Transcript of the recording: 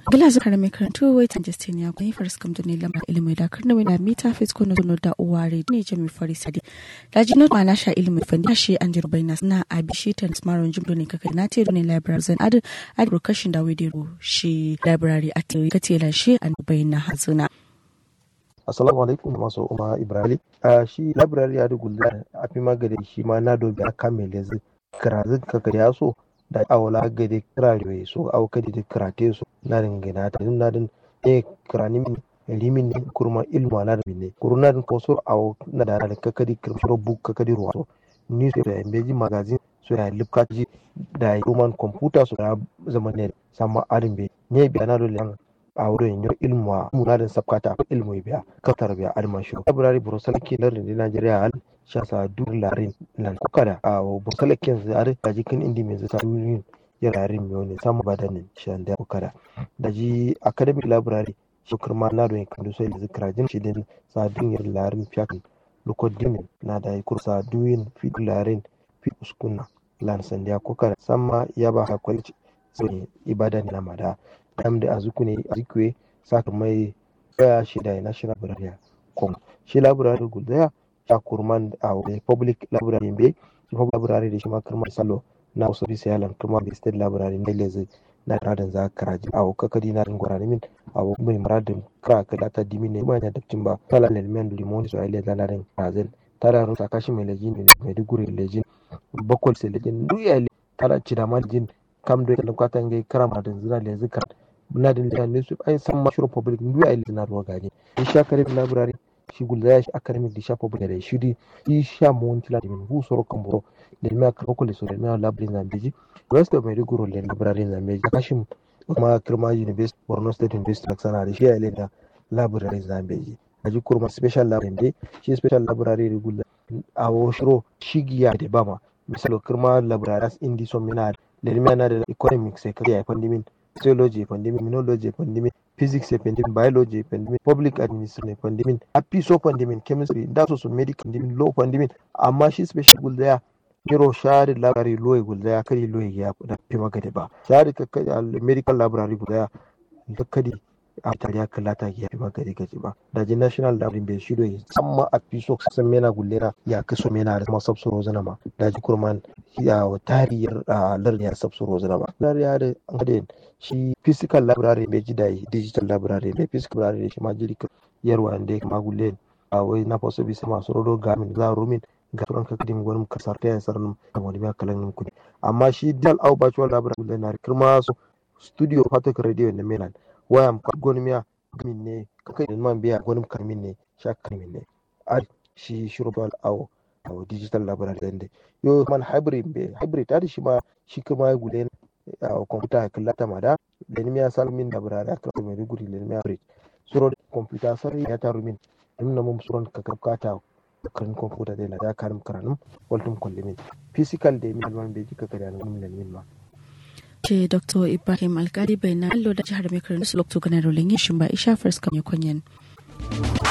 gila zuka mai karantu wai tan justin ya kwani faris kam duni lamar ilimi da karna wani mita fes ko na zono da uware ne jami faris sadi da jino ma na sha ilimi fandi shi an jirbai na na abi shi tan smaron jim duni kaka na te duni library zan adu adu kashin da wedero shi library a te katela shi an bai na hazuna Assalamu alaikum da masu umar Ibrahim. A shi library ya da gulla a fi magade shi ma na dobi a kan mai lezi karazin kaka ya so da awala gade kirarewa so aw kadi da karate so na ringana ta din na din e kirani min limin ne kurma ilmu na da ne kuruna din kosor aw na da da kaka di kirshiro book kaka di ruwa so news da embeji magazine so ya lipkaji da roman computer so ya zama ne sama adin be ne bi na dole a wurin yau ilmu a munadin sabkata ilmu biya kaftar biya alman shi library burusal ke lardin Najeriya al shasa dur larin nan kuka da a burusal ke zare da jikin indi mai zata durin ya larin mai ne samu badanin shan da kuka da da ji academic library shukar ma na don kan sai da zikra jin shi din sadin yar larin fiyakan lukodin na da kursa duyin fi larin fi uskuna lan sandiya kuka da samma ya ba hakwalci sai ibadan na mada damde azukune azikwe saka mai ya shi da national library kom shi library guda ya kurman a public library be shi public library da shi ma kurman salo na wasu bisa yalan kuma da state library ne leze na radin za ka raji a kakadi na ringora min a mai muradin kra ka data dimi ne mai da dabcin ba kala element limon so ile da narin razin tara ru sakashi mai lejin ne mai duguri lejin bakol se lejin duk ya tara cida ma lejin kam do da kwatan gai karama da zira lezi kan na da litan ne su ai san ma shiro public ndu ai na ruwa gani in sha academic library shi gulda ya shi academic di sha public da shi di i sha mon tila di min hu soro kamburo da mi aka ko le so da mi library na beji west of maiduguri le library na beji kashim kuma kirma university borno state university sana da shi ya le da library na beji aji kurma special library de shi special library da gulda a wo shiro shigiya da bama misalo kirma library indi so mina da mi na da economics sai kai pandemic sociology pandemic immunology pandemic physics pandemic biology pandemic public administration pandemic apiso pandemic chemistry da so so medical pandemic law pandemic amma shi special gul daya kiro shari library law gul daya kari law ya da fi magade ba shari medical library gul daya kadi a tariya kalata ya fi magade gaji ba da ji national library bai shido ya samma a piso san mena gullera ya kaso mena da kuma sabsuro zana ma da ji kurman ya tariyar lardin ya sabsuro zana ma ya da an shi physical library bai ji da digital library bai physical library shi ma jiri yarwa da ya kama gulle a wai na faso bisa masu rodo gamin za rumin ga turan kakadim gwanin kasar ta yasar nan da wani biya kalan kudi amma shi dal au virtual library gulle na kirma su studio patok radio na melan waya gwanin miya gamin ne kakai da man biya gwanin karmin ne sha karmin ne a shi shirobal au au digital library da yo man hybrid be hybrid ta shi ma shi kuma ya gulle a kwamfuta kallata mada lenimiya salmin da burare aka mai riguri lenimiya bridge suro kwamfuta sarri ya taru min nuna mun suron ka kata kan kwamfuta da na dakarin karanum waltum kullimin physical da min alwan beji ka kada nan min ma ce dr ibrahim alkali bai na allo da jihar mai karin su lokto ganar rolin yin shimba isha first kan yakonyen